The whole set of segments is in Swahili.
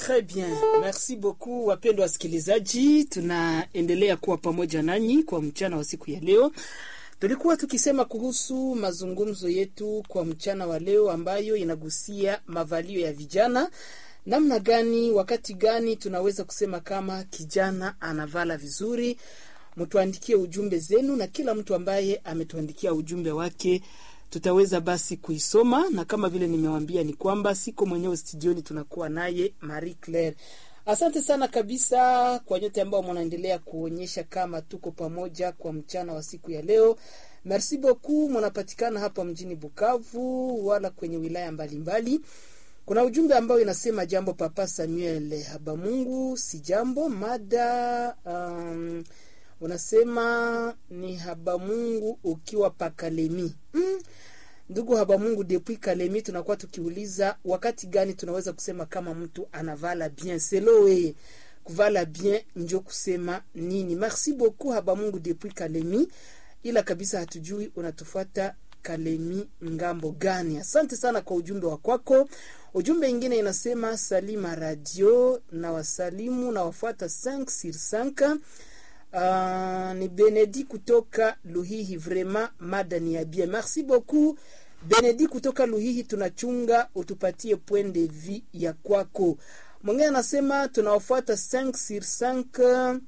Très bien, merci beaucoup wapendwa wasikilizaji, tunaendelea kuwa pamoja nanyi kwa mchana wa siku ya leo. Tulikuwa tukisema kuhusu mazungumzo yetu kwa mchana wa leo ambayo inagusia mavalio ya vijana, namna gani, wakati gani tunaweza kusema kama kijana anavala vizuri. Mtuandikie ujumbe zenu, na kila mtu ambaye ametuandikia ujumbe wake tutaweza basi kuisoma, na kama vile nimewambia ni kwamba siko mwenyewe studioni, tunakuwa naye Marie Claire. Asante sana kabisa kwa nyote ambao mnaendelea kuonyesha kama tuko pamoja kwa mchana wa siku ya leo. Merci beaucoup, mnapatikana hapa mjini Bukavu wala kwenye wilaya mbalimbali mbali. Kuna ujumbe ambao inasema jambo Papa Samuel Habamungu, si jambo mada um, unasema ni Habamungu ukiwa pakalemi mm. Ndugu Habamungu, depuis Kalemi tunakuwa tukiuliza wakati gani tunaweza kusema kama mtu anavala bien selo weye kuvala bien njo kusema nini? Merci beaucoup Habamungu depuis Kalemi, ila kabisa hatujui unatufuata Kalemi ngambo gani? Asante sana kwa ujumbe wa kwako. Ujumbe ingine inasema Salima Radio na wasalimu na wafuata 5 sur 5 Uh, ni Benedi kutoka Luhihi, vraiment mada ni ya bien. Merci beaucoup Benedi kutoka Luhihi, tunachunga utupatie point de vue ya kwako. Mwingine anasema tunawafuata 5 sur 5.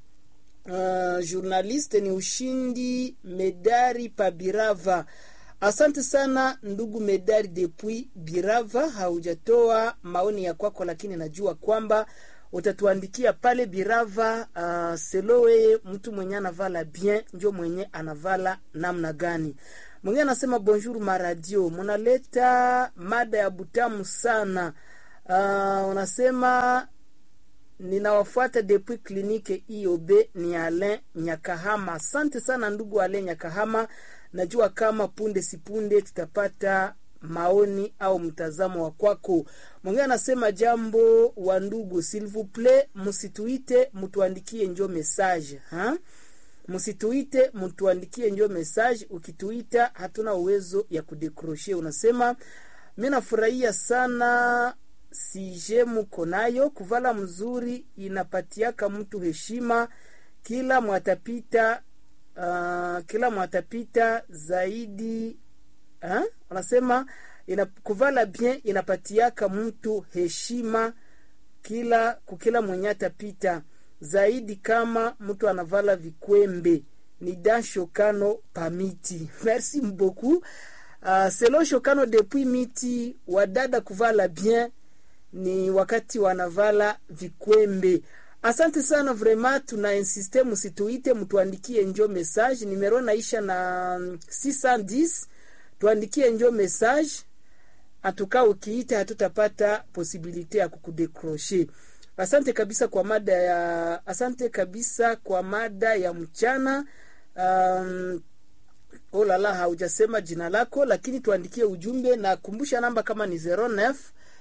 Uh, journaliste ni ushindi Medari Pabirava. Asante sana ndugu Medari depuis Birava, haujatoa maoni ya kwako, lakini najua kwamba utatuandikia pale Birava. Uh, selowe mtu mwenye anavala bien njo mwenye anavala namna gani. Mwingine anasema bonjour maradio, munaleta mada ya butamu sana. Uh, unasema ninawafuata depuis klinike IOB ni Alain Nyakahama. Asante sana ndugu Alain Nyakahama, najua kama punde sipunde tutapata maoni au mtazamo wa kwako. Mwingine anasema jambo wa ndugu, s'il vous plaît, msituite mtuandikie njo message ha? Msituite mtuandikie njo message. Ukituita hatuna uwezo ya kudekroshe. Unasema mi nafurahia sana sije muko nayo kuvala mzuri, inapatiaka mtu heshima kila mwatapita uh, kila mwatapita zaidi Ha? Anasema ina, kuvala bien inapatiaka mtu heshima kila kukila mwenye atapita zaidi kama mtu anavala vikwembe. Ni dan Shokano pamiti. Merci beaucoup. Uh, selo Shokano depuis miti wadada kuvala bien ni wakati wanavala vikwembe. Asante sana vraiment, tuna insiste musituite, mtuandikie njo message. Nimero naisha na 610 tuandikie njo message atuka, ukiita hatutapata posibilite ya kukudekroshe. Asante kabisa kwa mada ya asante kabisa kwa mada ya mchana. Um, olala haujasema jina lako, lakini tuandikie ujumbe na kumbusha namba kama ni 09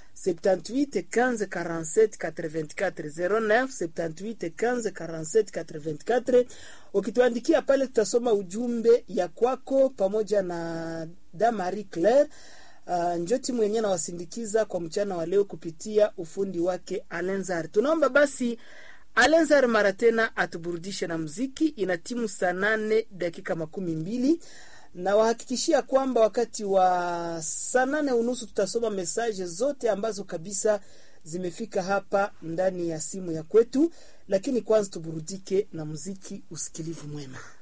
78 15 47 84 09 78 15 47 84. Ukituandikia pale, tutasoma ujumbe ya kwako pamoja na da Marie Claire uh, njoti mwenyewe nawasindikiza kwa mchana wa leo kupitia ufundi wake Alenzar. Tunaomba basi Alenzar mara tena atuburudishe na muziki. Ina timu saa nane dakika makumi mbili na wahakikishia kwamba wakati wa saa nane unusu tutasoma mesaje zote ambazo kabisa zimefika hapa ndani ya simu ya kwetu, lakini kwanza tuburudike na muziki. Usikilivu mwema.